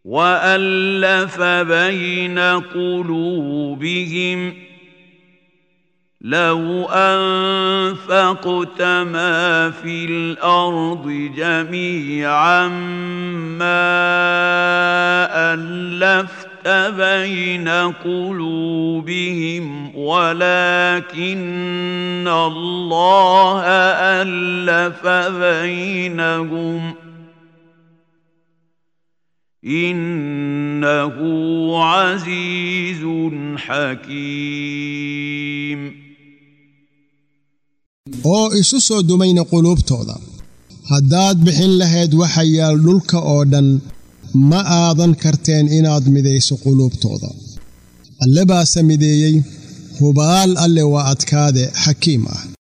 والف بين قلوبهم لو انفقت ما في الارض جميعا ما الفت بين قلوبهم ولكن الله الف بينهم انه عزيز حكيم oo isu soo dumayna quluubtooda haddaad bixin lahayd waxa yaal dhulka oo dhan ma aadan karteen inaad midayso quluubtooda alle baase mideeyey hubaal alle waa adkaade xakiim ah